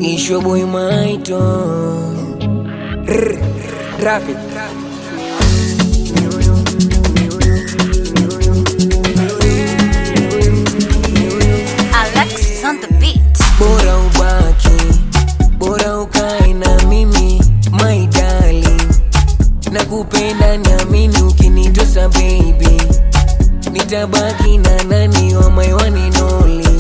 Ishwe boy maito Rrr, Drop it Alexis on the beat. Bora ubaki Bora ukae na mimi My darling Nakupenda niamini ukinitosa baby Nitabaki na nani wa my one and only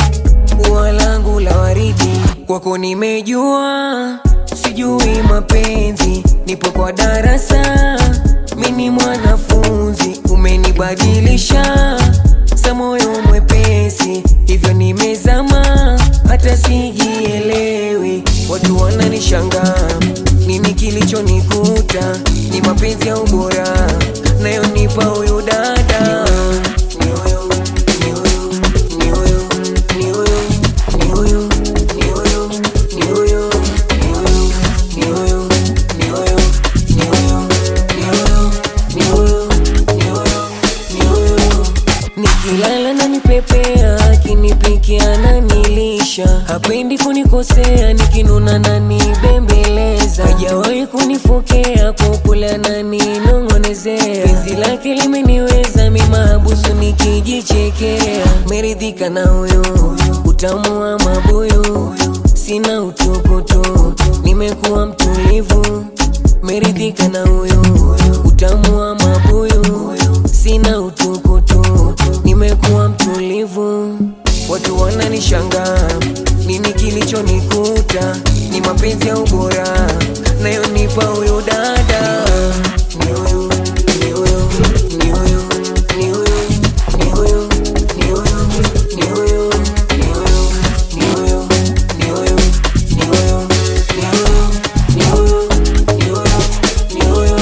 Ua langu la waridi Kwako nimejua Sijui mapenzi Nipo kwa darasa Mini mwanafunzi Umenibadilisha Sa moyo mwepesi Hivyo nimezama Hata sijielewi Watu wananishangaa Nini kilichonikuta Ni mapenzi ya ubora Nayonipa huyu dada Ni huyu, ni huyu, ni huyu, ni huyu, ni huyu, ni huyu, ni huyu, ni huyu, ni huyu, ni huyu, ni huyu, ni huyu, ni huyu, ni huyu, ni huyu. Nikilala na nipepea, akinipikia na nilisha, hapendi kunikosea, nikinuna na nibembeleza, hajawahi kunifokea, kukula na ninong'onezea, penzi lake limeniweza, mimahabusu nikijichekea, meridhika na huyu utamu wa mabuyu, sina utukutu, nimekuwa mtulivu, meridhika na huyu utamu wa mabuyu, sina utukutu, nimekuwa mtulivu. Watu wananishangaa, nini kilichonikuta? Ni mapenzi ya ubora nayonipa huyu dada. Ni huyu, ni huyu, ni huyu, ni huyu, ni huyu, ni huyu, ni huyu, ni huyu, ni huyu, ni huyu, ni huyu, ni huyu, ni huyu, ni huyu, ni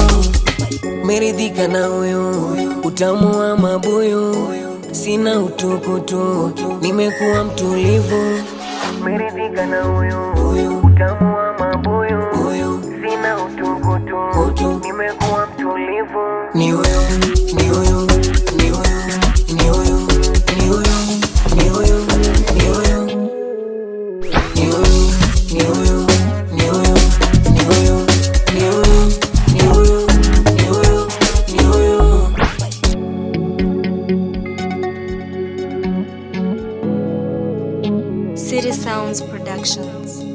huyu. Meridhika na huyu utamu wa mabuyu, sina utukutu, nimekuwa mtulivu. Meridhika na huyu utamu wa mabuyu, sina utukutu, nimekuwa mtulivu. Ni huyu, ni huyu, ni huyu, ni huyu, ni huyu, ni huyu, ni huyu, ni huyu, ni huyu, ni huyu, ni huyu, ni huyu, ni huyu, ni huyu, ni huyu. City Sounds Productions.